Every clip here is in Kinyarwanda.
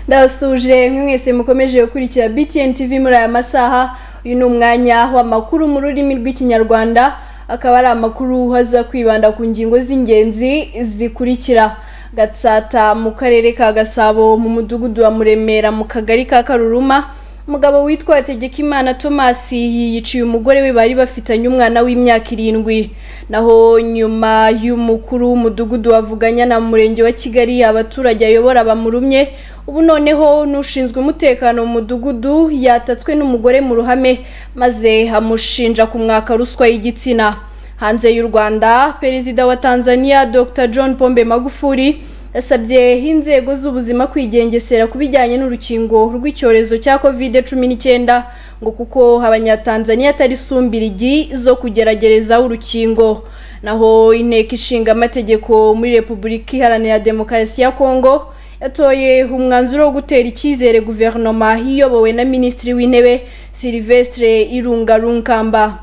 ndabasuje mwese mukomeje gukurikira btn tv muri aya masaha uyu ni umwanya w'amakuru mu rurimi rw'ikinyarwanda akaba ari amakuru aza kwibanda ku ngingo z'ingenzi zikurikira gatsata mu karere ka gasabo mu mudugudu wa muremera mu kagari ka karuruma umugabo witwa hategekimana thomas yiyiciye umugore we bari bafitanye umwana w'imyaka irindwi naho nyuma y'umukuru w'umudugudu wavuganya na murenge wa kigali abaturage ayobora bamurumye ubu noneho n'ushinzwe umutekano mu mudugudu yatatswe n'umugore mu ruhame maze amushinja kumwaka ruswa y'igitsina hanze y'u rwanda perezida wa tanzania dr john pombe magufuli yasabye inzego z'ubuzima kwigengesera ku bijyanye n'urukingo rw'icyorezo cya covid cumi n'icyenda ngo kuko abanyatanzaniya atari sumbirigi zo kugeragerezaho urukingo naho inteko ishinga amategeko muri repubulika iharanira demokarasi ya kongo yatoye umwanzuro wo gutera icyizere guverinoma iyobowe na minisitiri w'intebe silivestre irunga runkamba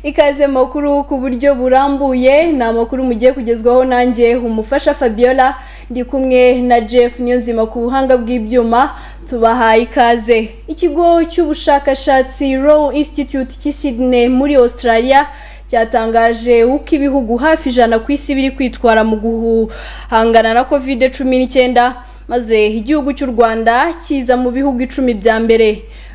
ikaze makuru ku buryo burambuye ni amakuru mugiye kugezwaho nanjye umufasha fabiola ndi kumwe na jeff niyonzima ku buhanga bw'ibyuma tubaha ikaze ikigo cy'ubushakashatsi row institute cy'i sydney muri australia cyatangaje uko ibihugu hafi ijana ku isi biri kwitwara mu guhangana na covid cumi n'icyenda maze igihugu cy'u rwanda kiza mu bihugu icumi bya mbere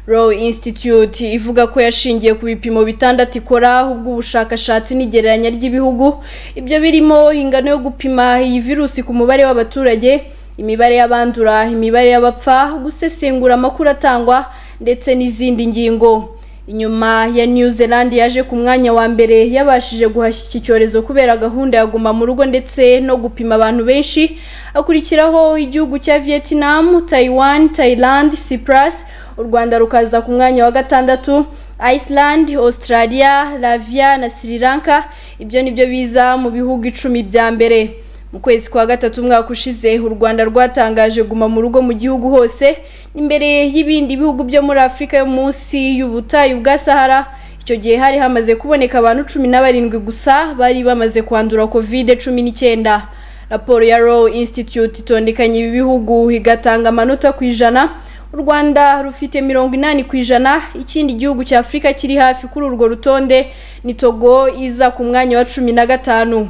Row Institute ivuga ko yashingiye ku bipimo bitandatu ikora ubw'ubushakashatsi n'igereranya ry'ibihugu ibyo birimo ingano yo gupima iyi virusi ku mubare w'abaturage imibare y'abandura imibare y'abapfa gusesengura amakuru atangwa ndetse n'izindi ngingo inyuma ya new zealand yaje ku mwanya wa mbere yabashije guhashya iki cyorezo kubera gahunda ya guma mu rugo ndetse no gupima abantu benshi akurikiraho igihugu cya vietnam taiwan thailand cyprus u rwanda rukaza ku mwanya wa gatandatu iceland australia lavia na sri lanka ibyo ni byo biza mu bihugu icumi bya mbere mu kwezi kwa gatatu umwaka ushize u rwanda rwatangaje guma mu rugo mu gihugu hose imbere y'ibindi bihugu byo muri afurika yo munsi y'ubutayu bwa sahara icyo gihe hari hamaze kuboneka abantu cumi na barindwi gusa bari bamaze kwandura kovide cumi n'icyenda raporo ya row institute itondekanya ibi bihugu igatanga amanota ku ijana u rwanda rufite mirongo inani ku ijana ikindi gihugu cya afurika kiri hafi kuri urwo rutonde ni togo iza ku mwanya wa cumi na gatanu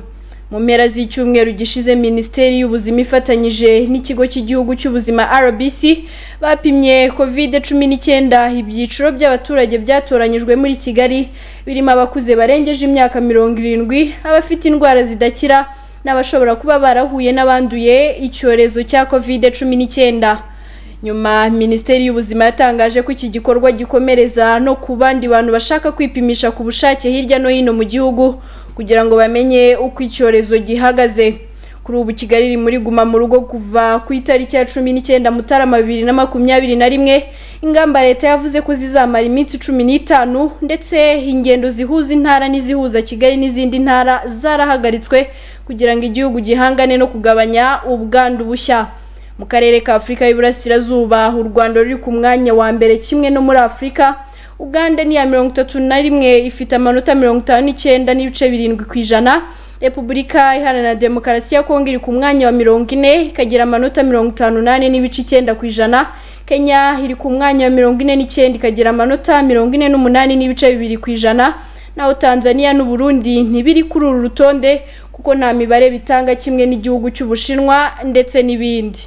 mu mpera z'icyumweru gishize minisiteri y'ubuzima ifatanyije n'ikigo cy'igihugu cy'ubuzima rbc bapimye covid cumi n'icyenda ibyiciro by'abaturage byatoranyijwe muri kigali birimo abakuze barengeje imyaka mirongo irindwi abafite indwara zidakira n'abashobora kuba barahuye n'abanduye icyorezo cya covid cumi n'icyenda nyuma minisiteri y'ubuzima yatangaje ko iki gikorwa gikomereza no ku bandi bantu bashaka kwipimisha ku bushake hirya no hino mu gihugu kugira ngo bamenye uko icyorezo gihagaze kuri ubu kigali iri muri guma mu rugo kuva ku itariki ya cumi n'icyenda mutarama bibiri na makumyabiri na rimwe ingamba leta yavuze ko zizamara iminsi cumi n'itanu ndetse ingendo zihuza intara n'izihuza kigali n'izindi ntara zarahagaritswe kugira ngo igihugu gihangane no kugabanya ubwandu bushya mu karere ka afurika y'iburasirazuba u rwanda ruri ku mwanya wa mbere kimwe no muri afurika uganda ni iya mirongo itatu na rimwe ifite amanota mirongo itanu n'icyenda n'ibice birindwi ku ijana repubulika iharanira demokarasi ya kongo iri ku mwanya wa mirongo ine ikagira amanota mirongo itanu n'ane n'ibice icyenda ku ijana kenya iri ku mwanya wa mirongo ine n'icyenda ikagira amanota mirongo ine n'umunani n'ibice bibiri ku ijana naho tanzania n'uburundi ntibiri kuri uru rutonde kuko nta mibare bitanga kimwe n'igihugu cy'ubushinwa ndetse n'ibindi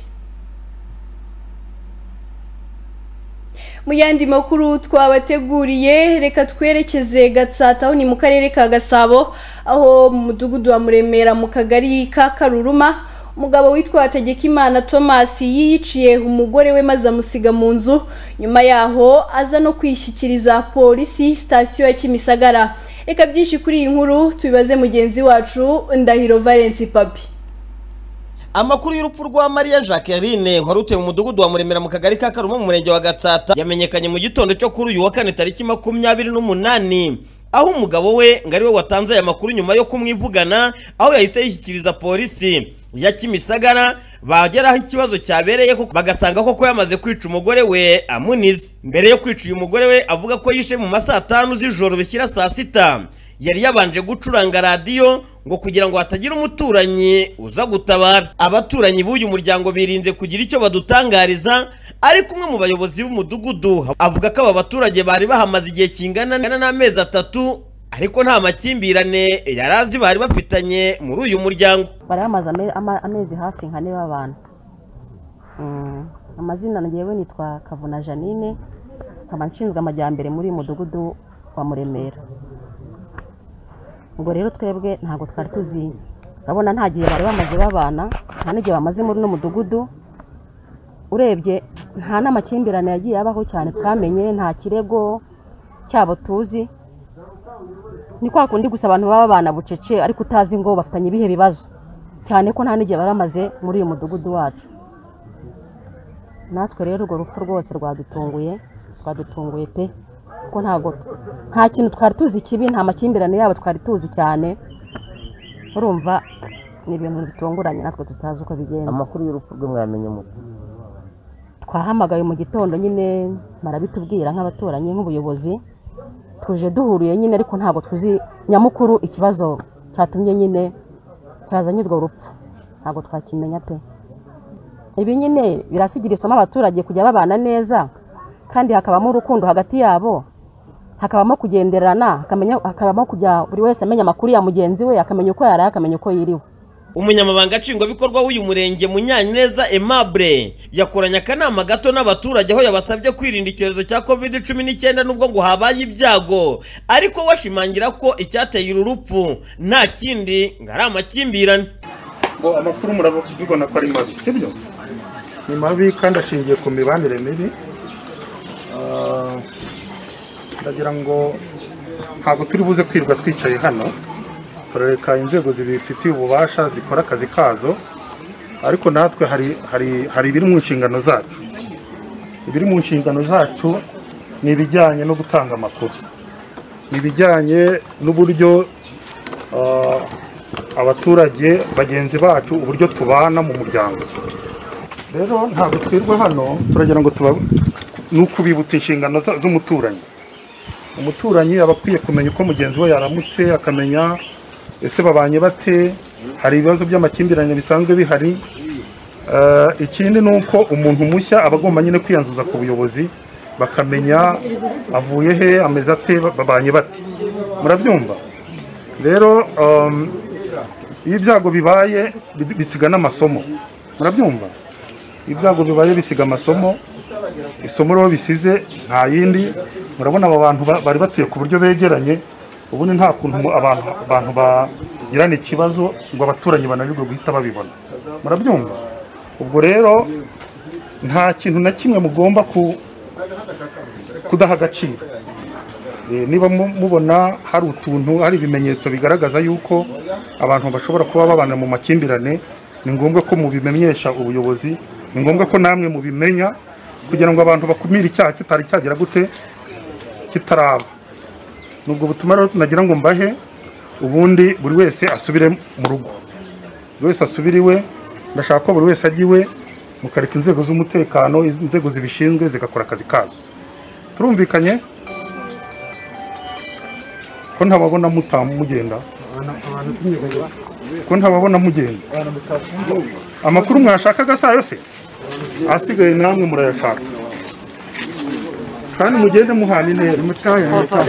mu yandi makuru twabateguriye reka twerekeze gatsata aho ni mu karere ka gasabo aho mu mudugudu wa muremera mu kagari ka karuruma umugabo witwa hategekimana thomas yiyiciye umugore we maze amusiga mu nzu nyuma yaho aza no kwishyikiriza polisi sitasiyo ya kimisagara reka byinshi kuri iyi nkuru tubibaze mugenzi wacu ndahiro valence papi amakuru y'urupfu rwa mariya jacqueline wari utuye mu mudugudu wa muremera mu kagari ka karuma mu murenge wa gatsata yamenyekanye mu gitondo cyo kuri uyu wa kane tariki makumyabiri n'umunani aho umugabo we ngo ari we watanze aya makuru nyuma yo kumwivugana aho yahise yishyikiriza polisi ya kimisagara bageraho ikibazo cyabereye bagasanga koko yamaze kwica umugore we amunize mbere yo kwica uyu mugore we avuga ko yishe mu masaa tanu z'ijoro bishyira saa sita yari yabanje gucuranga radiyo ngo kugira ngo hatagira umuturanyi uza gutabara abaturanyi b'uyu muryango birinze kugira icyo badutangariza ariko umwe mu bayobozi b'umudugudu avuga ko aba baturage bari bahamaze igihe kingana n'amezi atatu ariko nta makimbirane yari azi bari bafitanye muri uyu muryango bari bamaze ame- ama- amezi hafi nka ane babana Mm, amazina ngewe nitwa kavuna janine nkaba nshinzwe amajyambere muri uyu mudugudu wa muremera ubwo rero twebwe ntabwo twari tuzi urabona nta gihe bari bamaze babana nta n'igihe bamaze muri uno mudugudu urebye nta n'amakimbirane yagiye abaho cyane twamenye nta kirego cyabo tuzi ni kwa kundi gusa abantu baba babana bucece ariko utazi ngo bafitanye ibihe bibazo cyane ko nta n'igihe bari bamaze muri uyu mudugudu wacu natwe rero urwo rupfu rwose rwadutunguye rwadutunguye pe kuko ntabwo nta kintu twari tuzi kibi nta makimbirane yabo twari tuzi cyane urumva ni ibintu bitunguranye natwe tutazi uko bigenza amakuru y'urupfu rwe mwamenye mute twahamagaye mu gitondo nyine barabitubwira nk'abaturanyi nk'ubuyobozi tuje duhuriye nyine ariko ntabwo tuzi nyamukuru ikibazo cyatumye nyine cyazanye urwo rupfu ntabwo twakimenya pe ibi nyine birasigira isomo abaturage kujya babana neza kandi hakabamo urukundo hagati yabo hakabamo kugenderana hakamenya- hakabamo kujya buri wese amenya amakuru ya mugenzi we akamenya uko yaraye akamenya uko yiriwe umunyamabanga nshingwabikorwa w'uyu murenge munyaneza aimable yakoranye akanama gato n'abaturage aho yabasabye kwirinda icyorezo cya covid cumi n'icyenda n'ubwo ngo habaye ibyago ariko we ashimangira ko icyateye uru rupfu nta kindi ngo ari amakimbirane ngo amakuru murabona ko ari mabi sibyo ni mabi kandi ashingiye ku mibanire mibi Ah, ndagira ngo ntabwo turi buze kwirirwa twicaye hano turareka inzego zibifitiye ububasha zikora akazi kazo ariko natwe hari hari hari ibiri mu nshingano zacu ibiri mu nshingano zacu ni ibijyanye no gutanga amakuru ni ibijyanye n'uburyo ah, abaturage bagenzi bacu uburyo tubana mu muryango rero ntabwo twirwa hano turagira ngo tuba ni ukubibutsa inshingano za- z'umuturanyi umuturanyi aba akwiye kumenya uko mugenzi we yaramutse akamenya ese babanye bate hari ibibazo by'amakimbirane bisanzwe bihari Eh, ikindi ni uko umuntu mushya aba agomba nyine kwiyanzuza ku buyobozi bakamenya avuye he ameze ate babanye bate murabyumva rero um, iyo ibyago bibaye bi- bisiga n'amasomo murabyumva ibyago bibaye bisiga amasomo isomo rero bisize nta yindi murabona aba bantu ba- bari batuye ku buryo begeranye ubundi nta kuntu mu- abantu abantu bagirana ikibazo ngo abaturanyi bananirwe guhita babibona murabyumva ubwo rero nta kintu na kimwe mugomba ku- kudaha agaciro Eh, niba mu- mubona hari utuntu hari ibimenyetso bigaragaza yuko abantu bashobora kuba babana mu makimbirane ni ngombwa ko mubimenyesha ubuyobozi ni ngombwa ko namwe mubimenya kugira ngo abantu bakumire icyaha kitari cyagera gute kitaraba ni ubwo butumwa rero nagira ngo mbahe ubundi buri wese asubire mu rugo buri wese asubire iwe ndashaka ko buri wese ajya iwe mukareka inzego z'umutekano inzego zibishinzwe zigakora akazi kazo turumvikanye ko ntababona muta- mugenda ko ntababona mugenda amakuru mwashakaga saa yose asigaye namwe murayashaka kandi mugende muhana intera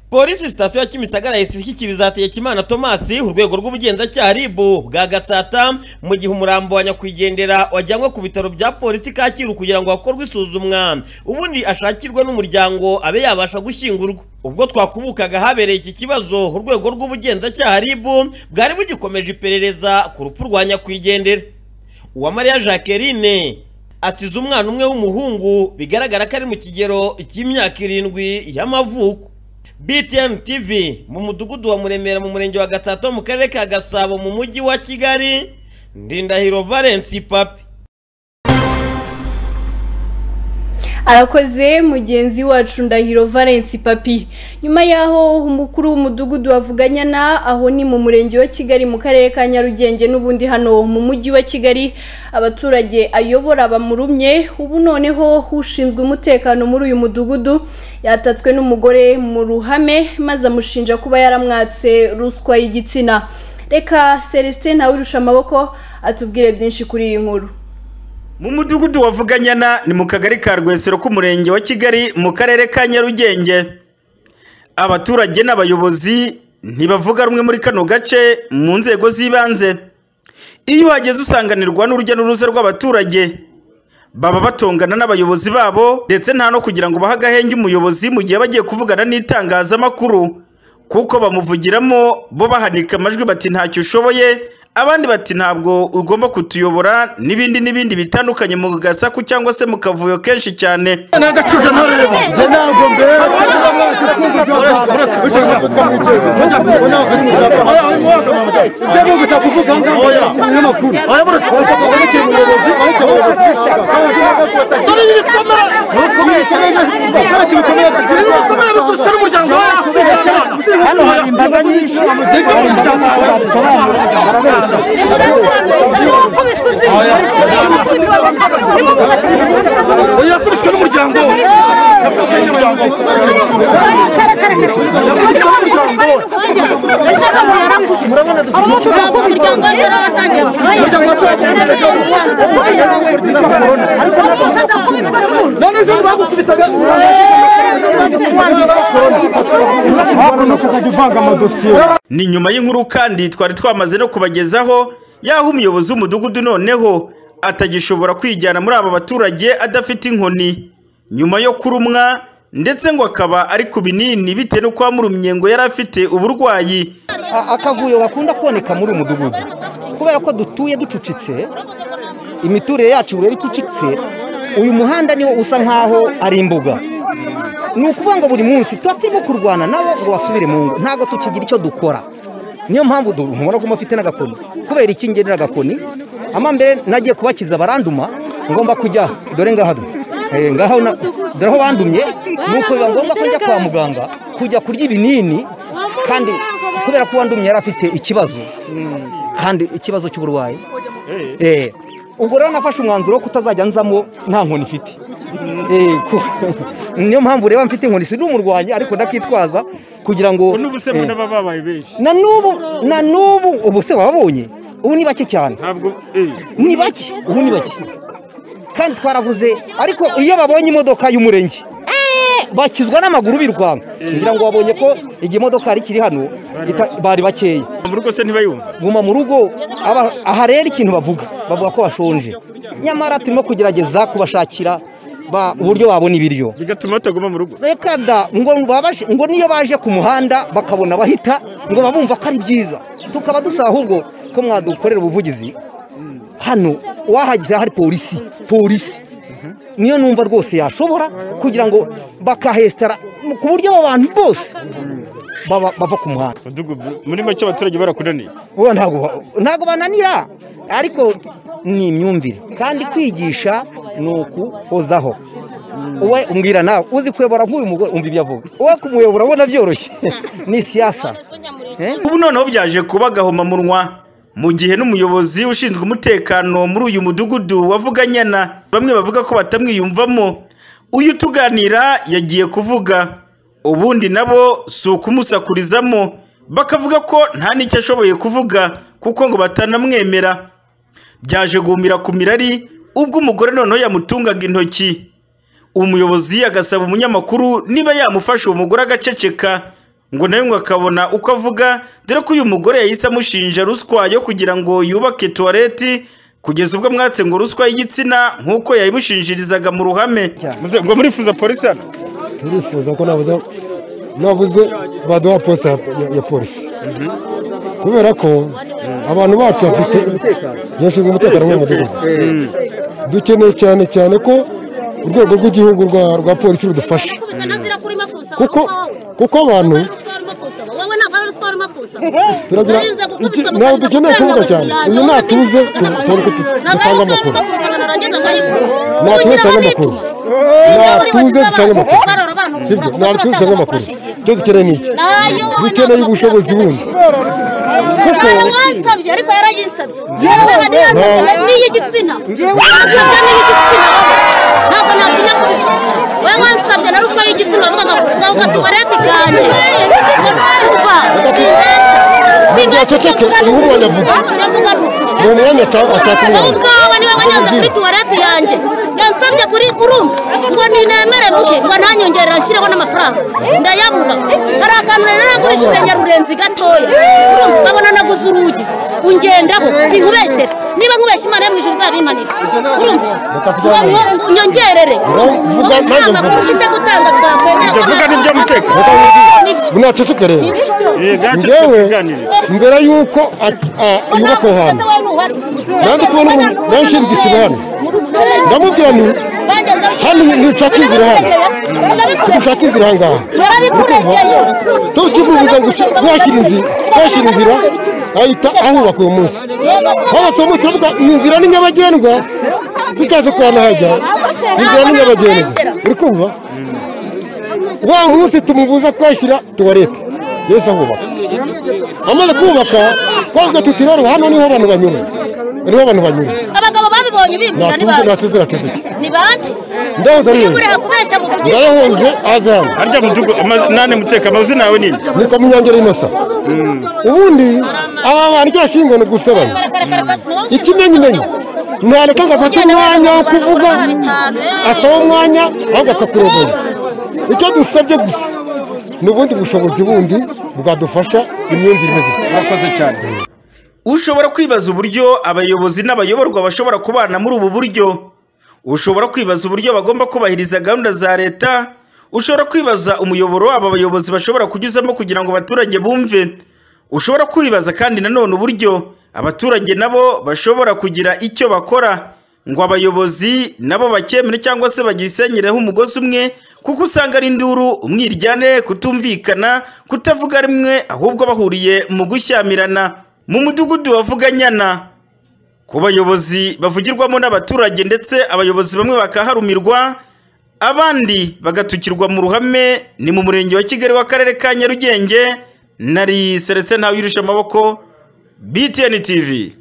polisi sitasiyo ya kimisagara yahise ishyikiriza hategekimana tomasi urwego rw'ubugenzacyaha rib bwa gatsata mu gihe umurambo wa nyakwigendera wajyanwe ku bitaro bya polisi kacyiru kugira ngo hakorwe isuzumwa ubundi ashakirwe n'umuryango abe yabasha gushyingurwa ubwo twakubukaga habereye iki kibazo urwego rw'ubugenzacyaha rib bwari bugikomeje iperereza ku rupfu rwa nyakwigendera uwamariya jacqueline asize umwana umwe w'umuhungu bigaragara ko ari mu kigero cy'imyaka irindwi y'amavuko BTN TV mu mudugudu wa Muremera mu murenge wa Gatsata mu karere ka Gasabo mu mujyi wa Kigali Ndindahiro Valence Papi arakoze mugenzi wacu ndahiro valence papi nyuma y'aho umukuru w'umudugudu wavuganya na aho ni mu murenge wa kigali mu karere ka nyarugenge n'ubundi hano mu mujyi wa kigali abaturage ayobora bamurumye ubu noneho ushinzwe umutekano muri uyu mudugudu yatatswe n'umugore mu ruhame maze amushinja kuba yaramwatse ruswa y'igitsina reka celestin ntawirusha amaboko atubwire byinshi kuri iyi nkuru mu mudugudu wa Vuganyana ni mu kagari ka Rwesero k'umurenge wa Kigali mu karere ka Nyarugenge abaturage n'abayobozi ntibavuga rumwe muri kano gace mu nzego z'ibanze iyo uhageze usanganirwa n'urujya n'uruza rw'abaturage baba batongana n'abayobozi babo ndetse nta no kugira ngo bahe agahenge umuyobozi mu gihe bagiye kuvugana n'itangazamakuru kuko bamuvugiramo bo bahanika amajwi bati ntacyo ushoboye abandi bati ntabwo ugomba kutuyobora n'ibindi n'ibindi bitandukanye mu gasaku cyangwa se mu kavuyo kenshi cyane hano hari imbaga nyinshi yakubiswe n'umuryango none ejo bagukubitaga hakuno ukajya uvanga amadosiye ni nyuma y'inkuru kandi twari twamaze no kubagezaho y'aho umuyobozi w'umudugudu noneho atagishobora kwijyana muri aba baturage adafite inkoni nyuma yo kurumwa ndetse ngo akaba ari ku binini bitewe n'uko wamurumye ngo yari afite uburwayi A- akavuyo gakunda kuboneka muri uyu mudugudu kubera ko dutuye ducucitse imiturire yacu ureba icucitse uyu muhanda niwo usa nkaho ari imbuga ni ukuvuga ngo buri munsi tuba turimo kurwana nabo ngo basubire mu ngo ntabwo tukigira icyo dukora niyo mpamvu du- mubona ko mufite n'agakoni kubera iki ngenera agakoni amambere nagiye kubakiza baranduma ngomba kujya dore ngaha du- eh, ngaho na- dore aho bandumye nuko biba ngombwa ko njya kwa muganga kujya kurya ibinini kandi kubera ko uwandumye yari afite ikibazo kandi ikibazo cy'uburwayi Eh, ubwo rero nafashe umwanzuro wo kutazajya nzamo nta nkoni ifite Eh, ku- niyo mpamvu ureba mfite inkoni si n'umurwanyi ariko ndakitwaza kugira ngo n'ubu se eh, mbona baba babaye benshi na n'ubu na n'ubu ubu se wababonye ubu ni bake cyane ntabwo eh ni bake ubu ni bake kandi twaravuze ariko iyo babonye imodoka y'umurenge eh, bakizwa n'amaguru birwanga ngira ngo wabonye ko igihe imodoka yari ikiri hano ita- bari bakeya mu rugo se ntibayumva guma mu rugo aba- aha rero ikintu bavuga bavuga ko bashonje nyamara turimo kugerageza kubashakira ba- uburyo babona ibiryo bigatuma bataguma mu rugo reka da ngo babaje- ngo niyo baje ku muhanda bakabona bahita ngo babumva ko ari byiza tukaba dusaba ahubwo ko mwadukorera ubuvugizi hano wahagira hari polisi polisi niyo numva rwose yashobora kugira ngo bakahesitara ku buryo abo bantu bose baba- bava ku muhanda mudugudu muri make abaturage barakunaniye Ubu ntabwo ba- ntabwo bananira ariko ni imyumvire kandi kwigisha ni ukuhozaho uwe umbwira nawe uzi kuyobora nk'uyu mugore umva ibyo avuga uwe kumuyobora ubona byoroshye ni siyasa ubu noneho byaje kuba gahomamunwa mu gihe n'umuyobozi ushinzwe umutekano muri uyu mudugudu wavuganyana bamwe bavuga ko batamwiyumvamo uyu tuganira yagiye kuvuga ubundi nabo si ukumusakurizamo bakavuga ko nta n'icyo ashoboye kuvuga kuko ngo batanamwemera byaje guhumira ku mirari ubwo umugore noneho yamutungaga intoki umuyobozi agasaba umunyamakuru niba yamufasha uwo mugore agaceceka ngo nawe ngo akabona uko avuga dore ko uyu mugore yahise amushinja ruswa yo kugira ngo yubake tuwareti kugeza ubwo mwatse ngo ruswa y'igitsina nk'uko yayimushinjirizaga mu ruhame Muze- ngo murifuza polisi hano turifuza ko nabuze nabuze baduha posita ya, ya, ya polisi kubera ko abantu bacu bafite byashinzwe umutekano mu mudugudu dukeneye cyane cyane ko urwego rw'igihugu rwa, rwa polisi rudufasha kuko kuko abantu turagira iki- ntabwo dukeneye kuvuga cyane iyo natuze tu- tubona uko tu- dutanga amakuru amakuru natuze dutange amakuru natuze dutange amakuru barora abantu sibyo kuko natuze dutange amakuru icyo dukeneye ni iki Nayo dukeneye ubushobozi bundi kuko yaransabye ariko yarayinsabye yewe radiyanse n'iy'igitsina yansabye n'iy'igitsina ntabwo natinya kubivuga we wansabye na ruswa y'igitsina wavugaga ukavuga tuwarete ikanjye kuva simbeshya simbeshya icyo Ntaceceke, mvuga ni inkuru ukuri banyavuga. nyavuga ni ukuri ni umwanya ata- ataka wowe umwana ubwawe niwe wanyanze kuri tuwarete yanjye yansabye kuri urumva ngo ninemere muke ngo ntanyongerere ashyireho n'amafaranga ndayabura hari akantu rero nagurishije nyarurenzi gatoya urumva babona naguze urugi ungendaho sinkubeshere niba nkubeshye imana yo mu ijuru izabimpanira urumva ngo ngo nyongerere Uravuga, nanjye amafaranga mvuga. ufite gutanga twakwemera Jya vuga n'ibyo muteka. Nibyo. munaceceke rero Nibyo. ngewe mbere y'uko a- a- yubaka aho hantu Nandi kubona umuntu yanshinze igisibo hano. Ndamubwira nti, hano ntushaka inzira hano. dushaka inzira aha ngaha tukigubuza ngo ushi- washyira inzira washyira inzira ahita ahubaka uyu munsi babasomu turavuga iyi nzira ni nyabagendwa tutaze kuhana hajya inzira ni nyabagendwa uri kumva wa munsi tumubuza kuhashyira tuwarete yesi ahubaka amaze kubaka twavuga tuti rero hano niho abantu banyura niho abantu banyura abagabo babibonye bimbwira ni bande natuze natuze natuze ni bande ndahoze iyo ariyo uri hakubeshya mu kugisha ndayahoze aze hano harya mudugu ama- nane muteka amazina yawe nini ni kwa munyangeri inosa ubundi aba bantu iryo shingo ni ugusebanya ikimenyimenyi ntabwo agafata umwanya wo kuvuga asaba umwanya ahubwo akakurogora icyo dusabye gusa ni ubundi bushobozi bundi bwadufasha imyumvire imeze itya murakoze cyane ushobora kwibaza uburyo abayobozi n'abayoborwa bashobora kubana muri ubu buryo ushobora kwibaza uburyo bagomba kubahiriza gahunda za leta ushobora kwibaza umuyoboro wabo abayobozi bashobora kunyuzamo kugira ngo abaturage bumve ushobora kwibaza kandi nanone uburyo abaturage nabo bashobora kugira icyo bakora ngo abayobozi nabo bakemere cyangwa se bagisenyereho umugozi umwe kuko usanga ari induru umwiryane kutumvikana kutavuga rimwe ahubwo bahuriye mu gushyamirana mu mudugudu wavuganyana ku bayobozi bavugirwamo n'abaturage ndetse abayobozi bamwe bakaharumirwa abandi bagatukirwa mu ruhame ni mu murenge wa kigali w'akarere ka nyarugenge nari serese ntawe yurusha amaboko btn tv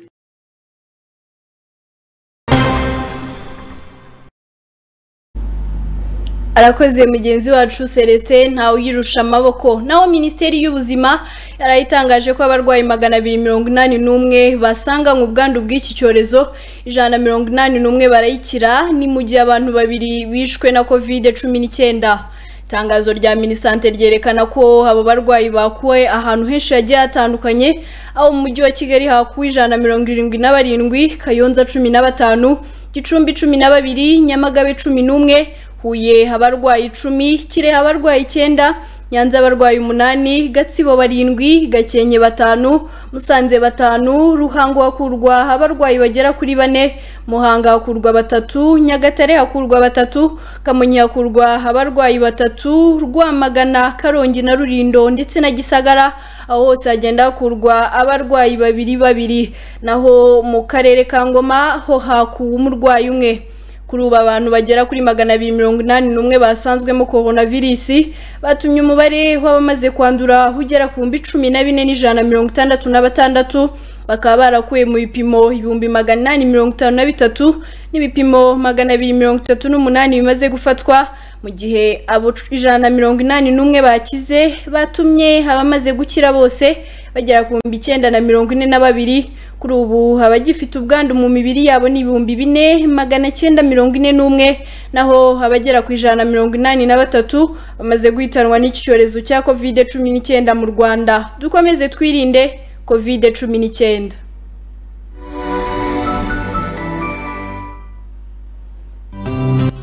arakoze mugenzi wacu celestin ntawe uyirusha amaboko naho minisiteri y'ubuzima yarayitangaje ko abarwayi magana abiri mirongo inani n'umwe basanga mu bwandu bw'iki cyorezo ijana na mirongo inani n'umwe barayikira ni mu gihe abantu babiri bishwe na kovide cumi n'icyenda itangazo rya minisante ryerekana ko abo barwayi bakuwe ahantu henshi hagiye hatandukanye aho mu mujyi wa kigali hakuwe ijana na mirongo irindwi na barindwi kayonza cumi na batanu gicumbi cumi na babiri nyamagabe cumi n'umwe huye abarwayi icumi kirehe abarwayi icyenda nyanza abarwayi umunani gatsibo barindwi gakenke batanu musanze batanu ruhango hakurwa abarwayi bagera kuri bane muhanga hakurwa batatu nyagatare hakurwa batatu kamonyi hakurwa abarwayi batatu rwamagana karongi na rurindo ndetse na gisagara aho hose hagenda hakurwa abarwayi babiri babiri naho mu karere ka ngoma ho hakuwe umurwayi umwe kuri ubu abantu bagera kuri magana abiri mirongo inani n'umwe basanzwemo korona virusi batumye umubare w'abamaze kwandura ugera ku bihumbi cumi na bine n'ijana na mirongo itandatu na batandatu bakaba barakuye mu bipimo ibihumbi magana inani mirongo itanu na bitatu n'ibipimo magana abiri mirongo itatu n'umunani bimaze gufatwa mu gihe abo c- ijana na mirongo inani n'umwe bakize batumye abamaze gukira bose bagera ku bihumbi icyenda na mirongo ine na babiri kuri ubu abagifite ubwandu mu mibiri yabo ni ibihumbi bine magana cyenda mirongo ine n'umwe naho abagera ku ijana na mirongo inani na batatu bamaze guhitanwa n'iki cyorezo cya kovide cumi n'icyenda mu rwanda dukomeze twirinde kovide cumi n'icyenda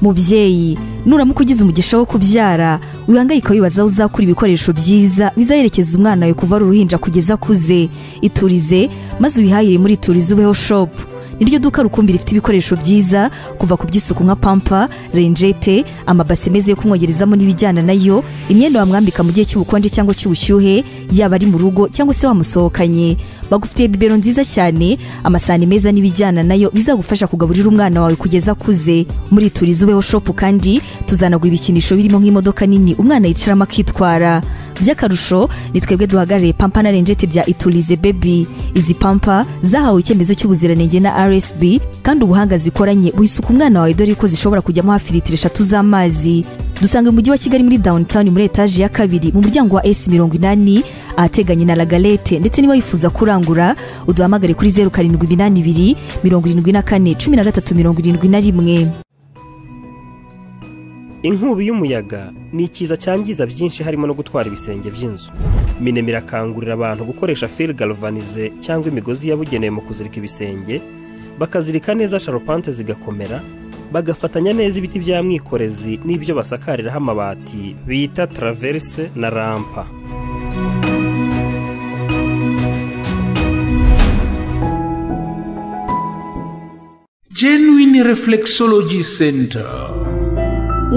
mubyeyi nuramuka ugize umugisha wo kubyara wihangayika wibaza aho uzakura ibikoresho byiza bizaherekeza umwana wawe kuva ari uruhinja kugeza akuze iturize maze ubihahire muri iturize ubeho shopu niryo duka rukumbi rifite ibikoresho byiza kuva ku by'isuku nka pampa renjete amabase meza yo kumwogerezamo n'ibijyana nayo imyenda wamwambika mu gihe cy'ubukonje cyangwa cy'ubushyuhe yaba ari mu rugo cyangwa se wamusohokanye bagufitiye bibero nziza cyane amasahani meza n'ibijyana nayo bizagufasha kugaburira umwana wawe kugeza akuze muri turizi ubeho shopu kandi tuzanagura ibikinisho birimo nk'imodoka nini umwana yicaramo akitwara by'akarusho ni twebwe duhagarariye pampa na renjete bya iturize bebi izi pampa zahawe icyemezo cy'ubuziranenge na rsb kandi ubuhanga zikoranye buhisuka umwana wawe dore ko zishobora kujyamo hafi litiro eshatu z'amazi dusanga mu mujyi wa kigali muri downtown muri etaje ya kabiri mu muryango wa esi mirongo inani ahateganye na lagalete ndetse niba wifuza kurangura uduhamagare kuri zeru karindwi iminani ibiri mirongo irindwi na kane cumi na gatatu mirongo irindwi na rimwe inkubi y'umuyaga ni ikiza cyangiza byinshi harimo no gutwara ibisenge by'inzu minema irakangurira abantu gukoresha fil galvanize cyangwa imigozi yabugenewe mu kuzirika ibisenge bakazirika neza sharupante zigakomera bagafatanya neza ibiti bya mwikorezi n'ibyo basakariraho amabati bita taraverse na rampa genuine reflexology center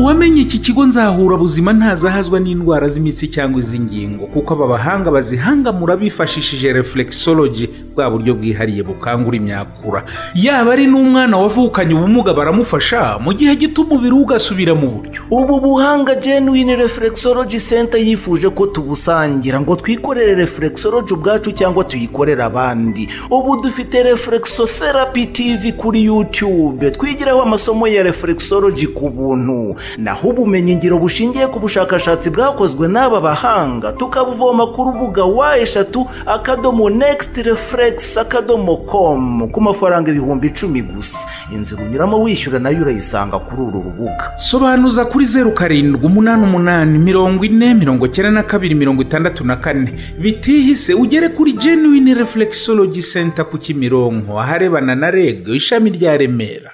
uwamenye iki kigo nzahura buzima ntazahazwa n'indwara z'imitsi cyangwa iz'ingingo kuko aba bahanga bazihangamura bifashishije reflexology bwa buryo bwihariye bukangura imyakura yaba ari n'umwana wavukanye ubumuga baramufasha mu gihe gito umubiri we ugasubira mu buryo ubu buhanga genuine reflexology center yifuje ko tubusangira ngo twikorere reflexology ubwacu cyangwa tuyikorere abandi ubu dufite reflexotherapy tv kuri youtube twigiraho amasomo ya reflexology ku buntu naho ubumenyingiro bushingiye ku bushakashatsi bwakozwe n'aba bahanga tukabuvoma ku rubuga wa eshatu akadomo next reflex akadomo com ku mafaranga ibihumbi icumi gusa inzira unyuramo wishyura nayo urayisanga kuri uru rubuga sobanuza kuri zeru karindwi umunani umunani mirongo ine mirongo icyenda na kabiri mirongo itandatu na kane bitihise ugere kuri genuine reflexology center ku kimironko aharebana na reg ishami rya remera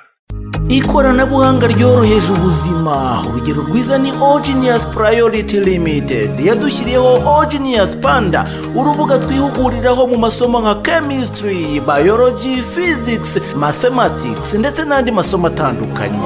ikoranabuhanga ryoroheje ubuzima urugero rwiza ni ogenius priority limited yadushyiriyeho ogenius panda urubuga twihuguriraho mu masomo nka chemistry biology physics mathematics ndetse n'andi masomo atandukanye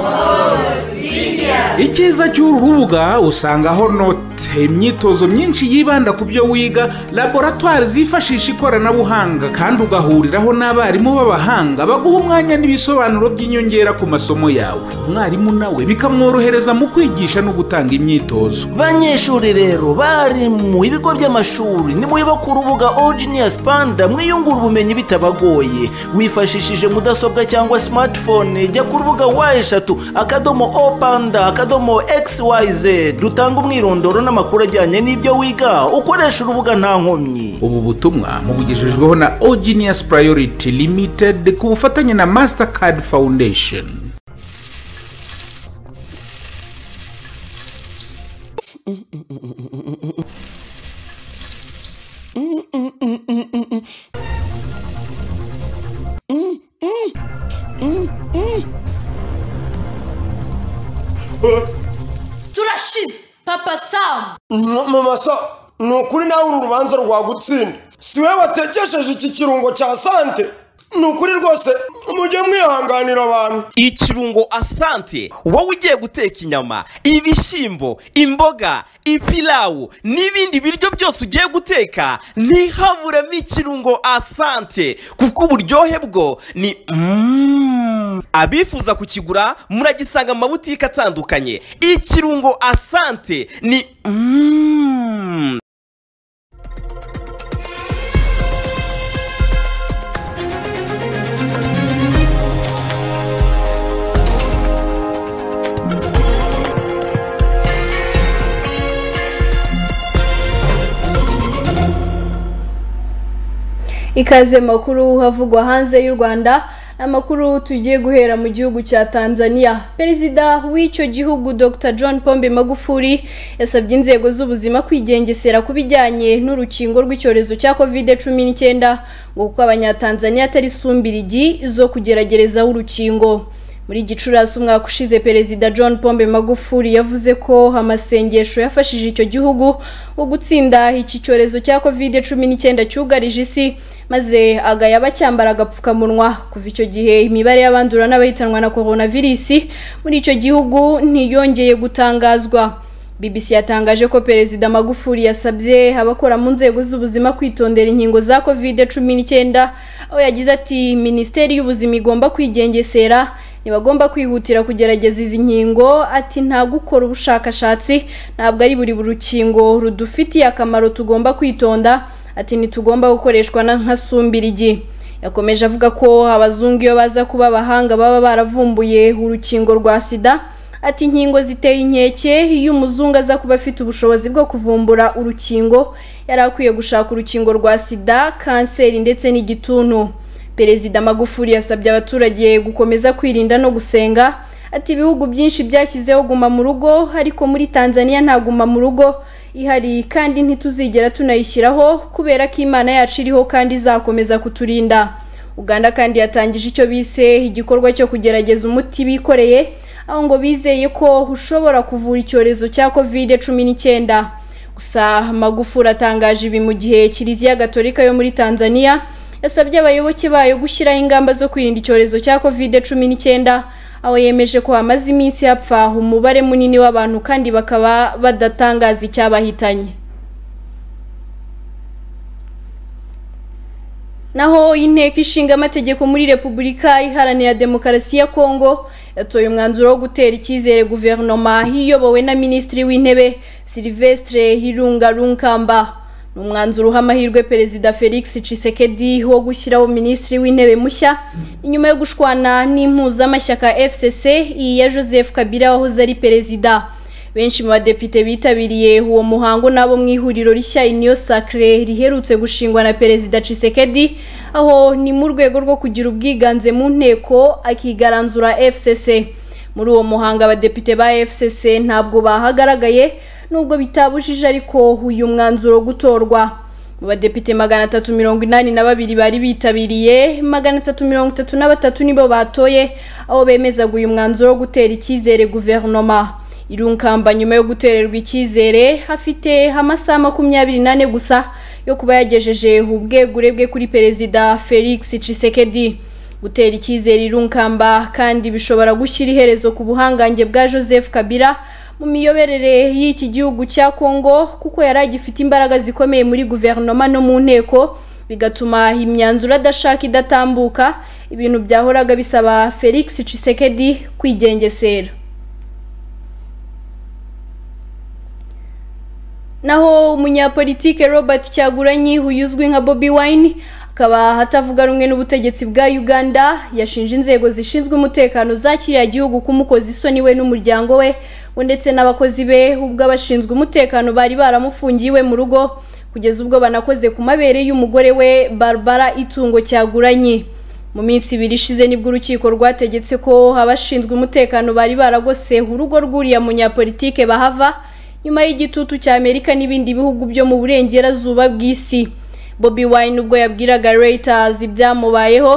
icyiza cy'uru rubuga usangaho note imyitozo myinshi yibanda ku byo wiga laboratwari zifashisha ikoranabuhanga kandi ugahuriraho n'abarimu b'abahanga baguha umwanya n'ibisobanuro by'inyongera ku masomo yawe umwarimu nawe bikamworohereza mu kwigisha no gutanga imyitozo banyeshuri rero bari mu bigo by'amashuri nimuba ku rubuga ogenius panda mwiyungura ubumenyi bitabagoye wifashishije mudasobwa cyangwa smartphone jya ku rubuga wa eshatu akadomo o panda akadomo xyz dutanga umwirondoro n'amakuru ajyanye n'ibyo wiga ukoresha urubuga nta nkomyi ubu butumwa mubugejejweho na ogenius priority limited ku bufatanye na mastercard foundation turashize papa samu mama so ni ukuri nawe uru rubanza rwagutsinda si we watekesheje iki kirungo cya sante ni ukuri rwose mujye mwihanganira abantu ikirungo asante wowe ugiye guteka inyama ibishyimbo imboga ipilawu n'ibindi biryo byose ugiye guteka ntihaburemo ikirungo asante kuko uburyohe bwo ni Mm. abifuza kukigura muragisanga mu mabutike atandukanye ikirungo asante ni Mm. ikaze makuru havugwa hanze y'u rwanda amakuru tugiye guhera mu gihugu cya tanzania perezida w'icyo gihugu dr john pombe magufuri yasabye inzego z'ubuzima kwigengesera ku bijyanye n'urukingo rw'icyorezo cya covid cumi n'icyenda ngo kuko abanyatanzaniya atari sumbirigi zo kugeragerezaho urukingo muri gicurasi umwaka ushize perezida john pombe magufuri yavuze ko amasengesho yafashije icyo gihugu wo gutsinda iki cyorezo cya covid cumi n'icyenda cyugarije isi maze agaya abacyambara agapfukamunwa kuva icyo gihe imibare y'abandura n'abahitanwa na coronavirus muri icyo gihugu ntiyongeye gutangazwa BBC yatangaje ko Perezida Magufuli yasabye abakora mu nzego z'ubuzima kwitondera inkingo za covid cumi n'icyenda aho yagize ati minisiteri y'ubuzima igomba kwigengesera ntibagomba kwihutira kugerageza izi nkingo ati nta gukora ubushakashatsi ntabwo ari buri rukingo rudufitiye akamaro tugomba kwitonda ati ntitugomba gukoreshwa na nka sumbirigi yakomeje avuga ko abazungu iyo baza kuba abahanga baba baravumbuye urukingo rwa sida ati inkingo ziteye inkeke iyo umuzungu aza kuba afite ubushobozi bwo kuvumbura urukingo yari akwiye gushaka urukingo rwa sida kanseri ndetse n'igituntu perezida magufuli yasabye abaturage gukomeza kwirinda no gusenga ati ibihugu byinshi byashyizeho guma mu rugo ariko muri tanzania nta guma mu rugo ihari kandi ntituzigera tunayishyiraho kubera ko imana yacu iriho kandi izakomeza kuturinda uganda kandi yatangije icyo bise igikorwa cyo kugerageza umuti bikoreye aho ngo bizeye ko ushobora kuvura icyorezo cya covid cumi n'icyenda gusa magufuli atangaje ibi mu gihe kiliziya gatolika yo muri tanzania yasabye abayoboke bayo gushyiraho ingamba zo kwirinda icyorezo cya covid cumi n'icyenda aho yemeje ko hamaze iminsi hapfa umubare munini w'abantu kandi bakaba badatangaza icyabahitanye naho inteko ishinga amategeko muri repubulika iharanira demokarasi ya kongo yatoye umwanzuro wo gutera icyizere guverinoma iyobowe na minisitiri w'intebe silivesitire hirunga runkamba ni umwanzuro uha amahirwe perezida felix cisekedi wo gushyiraho minisitiri w'intebe mushya inyuma yo gushwana n'impuzamashyaka fcc iyi ya joseph kabila wahoze ari perezida benshi mu badepite bitabiriye uwo muhango n'abo mu ihuriro rishya iniyo sacre riherutse gushingwa na perezida cisekedi aho ni mu rwego rwo kugira ubwiganze mu nteko akigaranzura fcc muri uwo muhango abadepite ba fcc ntabwo bahagaragaye nubwo bitabujije ariko uyu mwanzuro gutorwa mu badepite magana atatu mirongo inani na babiri bari bitabiriye magana atatu mirongo itatu na batatu nibo batoye aho bemezaga uyu mwanzuro wo gutera icyizere guverinoma irunkamba nyuma yo gutererwa icyizere afite amasaha makumyabiri n'ane gusa yo kuba yagejeje ubwegure bwe kuri perezida felix cisekedi gutera icyizere irunkamba kandi bishobora gushyira iherezo ku buhangange bwa joseph kabila mu miyoborere y'iki gihugu cya kongo kuko yari agifite imbaraga zikomeye muri guverinoma no mu nteko bigatuma imyanzuro adashaka idatambuka ibintu byahoraga bisaba felix cisekedi kwigengesera naho umunyapolitike robert cyaguranyi uyu uzwi nka bobi wine akaba atavuga rumwe n'ubutegetsi bwa uganda yashinje inzego zishinzwe umutekano za kiriya gihugu kumukoza isoni we n'umuryango we we ndetse n'abakozi be ubwo abashinzwe umutekano bari baramufungiye iwe mu rugo kugeza ubwo banakoze ku mabere y'umugore we barbara itungo cyaguranye mu minsi ibiri ishize nibwo urukiko rwategetse ko abashinzwe umutekano bari baragose urugo rw'uriya munyapolitike bahava nyuma y'igitutu cya amerika n'ibindi bihugu byo mu burengerazuba bw'isi bobi wine ubwo yabwiraga reuters ibyamubayeho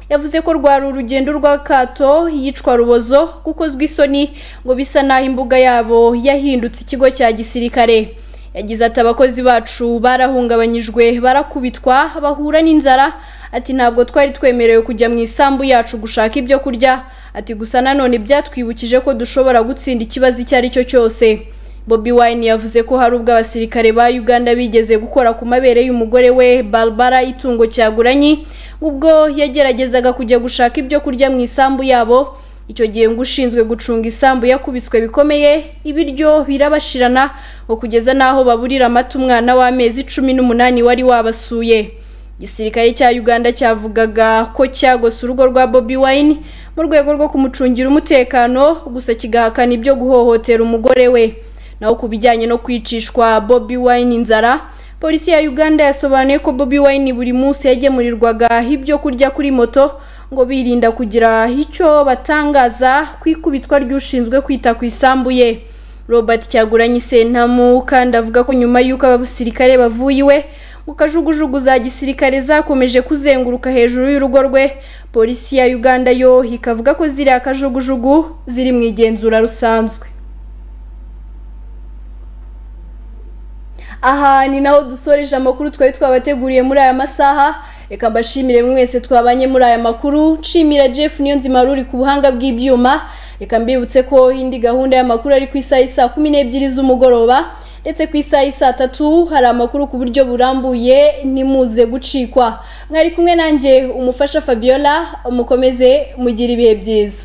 yavuze ko rwari urugendo rw'akato yicwa rubozo kuko uzwi isoni ngo bisa naho imbuga yabo yahindutse ikigo cya gisirikare yagize ati abakozi bacu barahungabanyijwe barakubitwa bahura n'inzara ati ntabwo twari twemerewe kujya mu isambu yacu gushaka ibyo kurya ati gusa nanone byatwibukije ko dushobora gutsinda ikibazo icyo ari cyo cyose bobi wine yavuze ko hari ubwo abasirikare ba uganda bigeze gukora ku mabere y'umugore we barbara itungo cyaguranyi ubwo yageragezaga kujya gushaka ibyo kurya mu isambu yabo icyo gihe ngo ushinzwe gucunga isambu yakubiswe bikomeye ibiryo birabashirana ngo kugeza n'aho baburira amata umwana w'amezi cumi n'umunani wari wabasuye igisirikare cya uganda cyavugaga ko cyagose urugo rwa bobi wine mu rwego rwo kumucungira umutekano gusa kigahakana ibyo guhohotera umugore we naho ku bijyanye no kwicishwa Bobi Wine inzara polisi ya Uganda yasobanuye ko Bobi Wine buri munsi yagemurirwaga ibyo kurya kuri moto ngo birinda kugira icyo batangaza ku ikubitwa ry'ushinzwe kwita ku isambu ye Robert Kyagulanyi Sentamu kandi avuga ko nyuma y'uko abasirikare bavuye iwe mu kajugujugu za gisirikare zakomeje kuzenguruka hejuru y'urugo rwe polisi ya Uganda yo ikavuga ko ziriya kajugujugu ziri mu igenzura rusanzwe aha ni naho dusoreje amakuru twari twabateguriye muri aya masaha reka mbashimire mwese twabanye muri aya makuru nshimira jeff niyo nzima ruri ku buhanga bw'ibyuma reka mbibutse ko indi gahunda y'amakuru ari ku isaha y'i saa kumi n'ebyiri z'umugoroba ndetse ku isaha y'i saa tatu hari amakuru ku buryo burambuye ntimuze gucikwa mwari kumwe nanjye umufasha fabiola mukomeze mugira ibihe byiza